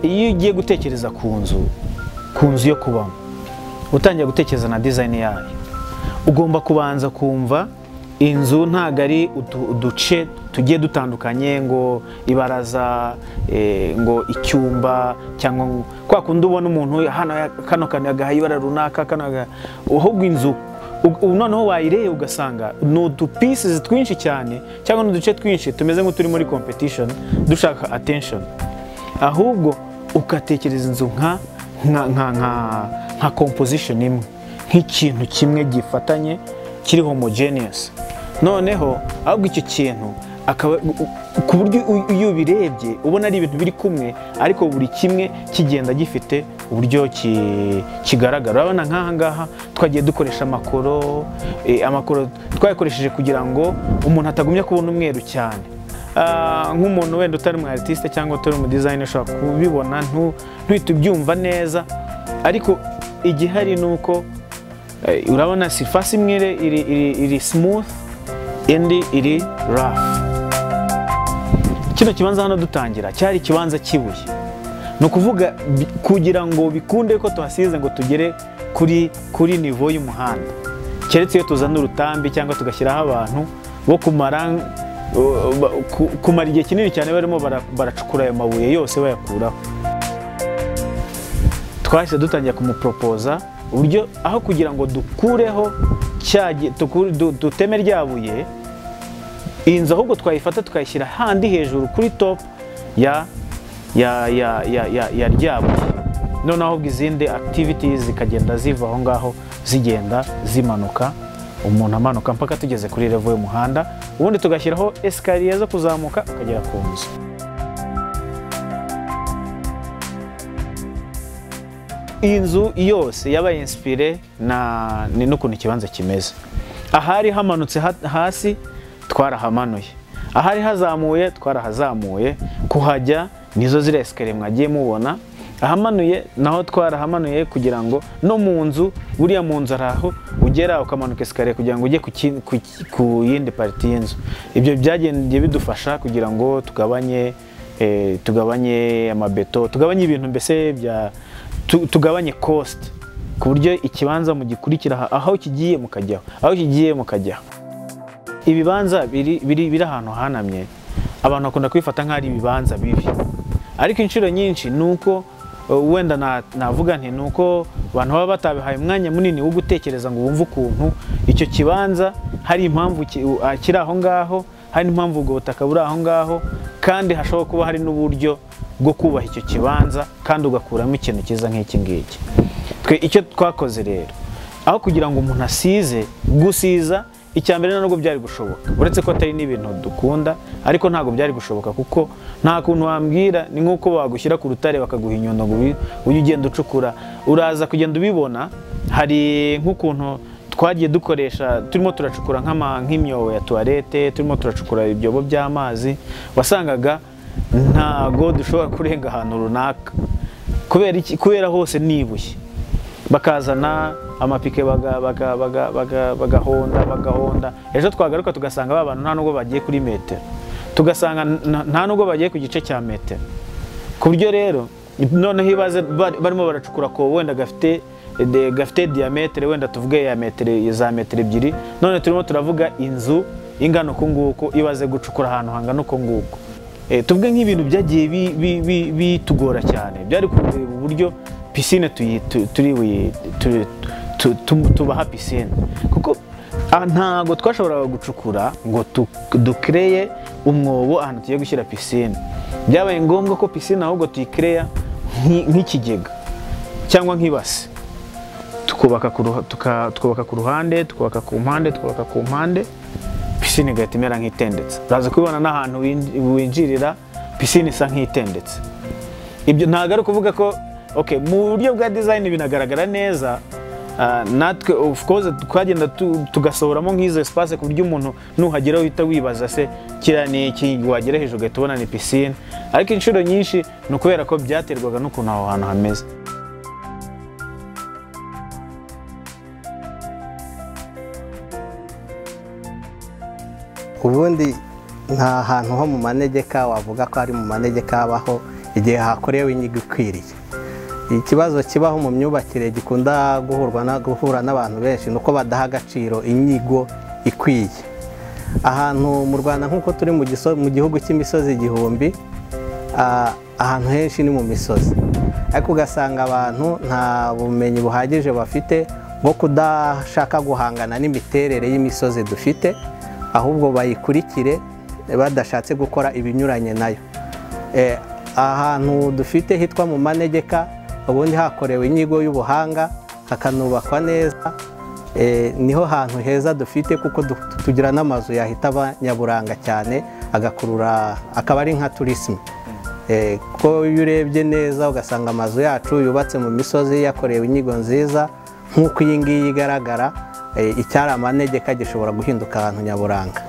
iyo ugiye gutekereza ku nzu ku nzu yo kubamo utangiye gutekereza na dizayini yayo ugomba kubanza kumva inzu ntabwo ari utu- uduce tugiye dutandukanye ngo ibaraza eh, ngo icyumba cyangwa ngo- kwa kundi ubona umuntu hano ya- kano kantu yagahaye ibara runaka kano yaga- ahubwo inzu u- u- noneho wayireye ugasanga ni udupisizi twinshi cyane cyangwa ni uduce twinshi tumeze nk'uturi muri competition dushaka attention ahubwo ugatekereza inzu nka nka nka nka nka composition imwe nk'ikintu kimwe gifatanye kiri homogeneous noneho ahubwo icyo kintu akaba u- u- ku buryo u- iyo ubirebye ubona ari ibintu biri kumwe ariko buri kimwe kigenda gifite uburyo ki- kigaragara urabona nk'aha ngaha twagiye dukoresha amakoro eh, amakoro twayakoresheje kugira ngo umuntu atagumya kubona umweru cyane Ah, nk'umuntu wenda utari umu artiste cyangwa utari umu designer ushobora kubibona ntu- ntuhite ubyumva neza ariko igihari ni uko eh, urabona surface imwe iri- iri, iri, iri smooth indi iri rough kino kibanza hano dutangira cyari ikibanza cy'ibuye ni ukuvuga bi- kugira ngo bikunde ko tuhasize ngo tugere kuri kuri nivo y'umuhanda keretse iyo tuzana urutambi cyangwa tugashyiraho abantu bo kumara uh, ba- ku- kumara igihe kinini cyane barimo bara- baracukura ayo mabuye yose bayakuraho twahise dutangira kumupropoza uburyo aho kugira ngo dukureho cya gi- tukure- du- duteme rya buye iyi nzu ahubwo twayifata tukayishyira handi hejuru kuri top ya ya ya ya ya, ya ryabo noneho ahubwo izindi activities zikagenda ziva aho ngaho zigenda zimanuka umuntu amanuka mpaka tugeze kuri revo y'umuhanda ubundi tugashyiraho esikariye zo kuzamuka ukagera ku nzu iyi nzu yose yabaye insipire na ni n'ukuntu ikibanza kimeze ahari hamanutse ha- hasi twarahamanuye ahari hazamuye twarahazamuye kuhajya nizo ziriya esikariye mwagiye mubona ahamanuye naho twarahamanuye kugira ngo no mu nzu buriya mu nzu hari aho ugera ukamanuka esikariye kugira ngo ujye ku ki- ku ki- ku yindi pariti y'inzu ibyo byagendiye bidufasha kugira ngo tugabanye eh, tugabanye amabeto tugabanye ibintu mbese bya tu- tugabanye cost ku buryo ikibanza mugikurikira aha- aho kigiye mukajyaho aho kigiye mukajyaho ibibanza biri biri biri ahantu hanamye abantu bakunda kubifata nk'ari ibibanza bibi ariko inshuro nyinshi ni uko uh, wenda na- navuga nti ni uko abantu baba batabihaye umwanya munini wo gutekereza ngo bumve ukuntu icyo kibanza hari impamvu ki- u- ah, kiri aho ngaho hari n'impamvu ubwo butaka buri aho ngaho kandi hashobora kuba hari n'uburyo bwo kubaha icyo kibanza kandi ugakuramo ikintu cyiza nk'iki ngiki twe icyo twakoze rero aho kugira ngo umuntu asize gusiza icya mbere ntabwo byari gushoboka uretse ko atari n'ibintu dukunda ariko ntabwo byari gushoboka kuko nta kuntu wambwira ni nk'uko bagushyira ku rutare bakaguha inyundo ngo ubi- ujye ugenda ucukura uraza kugenda ubibona hari nk'ukuntu twagiye dukoresha turimo turacukura nk'ama- nk'imyobo ya tuwarete turimo turacukura ibyobo by'amazi wasangaga ntago dushobora kurenga ahantu runaka kubera iki kubera hose ni ibuye bakazana amapike baga- baga- baga- baga- bagahonda bagahonda ejo twagaruka tugasanga ba bantu nta nubwo bagiye kuri metero tugasanga n- nta nubwo bagiye ku gice cya metero ku buryo rero noneho ibaze bari- barimo baracukura ko wenda gafite de- gafite diametere wenda tuvuge ya metero za metero ebyiri none turimo turavuga inzu ingana uku nguku ibaze gucukura ahantu hangana uku nguku Eh, tuvuge nk'ibintu byagiye bi- bi- bi- bitugora cyane byari kureba uburyo pisine tuyi- tu- turi buyi- tu- tu- tu- tubaha pisine kuko aha ntabwo twashoboraga gucukura ngo tu- dukereye umwobo ahantu tugiye gushyira pisine byabaye ngombwa ko pisine ahubwo tuyikereya nk'i- nk'ikigega cyangwa nk'ibase tukubaka ku ruha- tuka- twubaka ku ruhande twubaka ku mpande twubaka ku mpande pisine igahita imera nk'itendetse uraza kubibona n'ahantu win- winjirira pisine isa nk'itendetse ibyo ntabwo ari ukuvuga ko okay mu buryo bwa design binagaragara neza Ah, natwe of course twagenda tu- tugasohoramo nk'izo espace ku buryo umuntu nuhagera uhita wibaza se kiriya ni iki wagera hejuru ugahita ubona ni pisine ariko inshuro nyinshi ni ukubera ko byaterwaga n'ukuntu aho hantu hameze ubundi nta hantu ho mu manegeka wavuga ko ari mu manegeka habaho igihe hakorewe inyigo ikwiriye ikibazo kibaho mu myubakire gikunda guhurwa na- guhura n'abantu benshi ni uko badaha agaciro inyigo ikwiye ahantu mu rwanda nk'uko turi mu giso- mu gihugu cy'imisozi igihumbi ah, ahantu henshi ni mu misozi ariko ugasanga abantu nta bumenyi buhagije bafite bwo kudashaka guhangana n'imiterere y'imisozi dufite ahubwo bayikurikire badashatse gukora ibinyuranye nayo Eh, ahantu dufite hitwa mu manegeka ubundi hakorewe inyigo y'ubuhanga hakanubakwa neza Eh, niho hantu heza dufite kuko du- tugira n'amazu yahita aba nyaburanga cyane agakurura akaba ari nka turisime Eh, ko iyo urebye neza ugasanga amazu yacu yubatse mu misozi yakorewe inyigo nziza nk'uko iyi ngiyi igaragara eh, icyari amanegeka gishobora guhinduka ahantu nyaburanga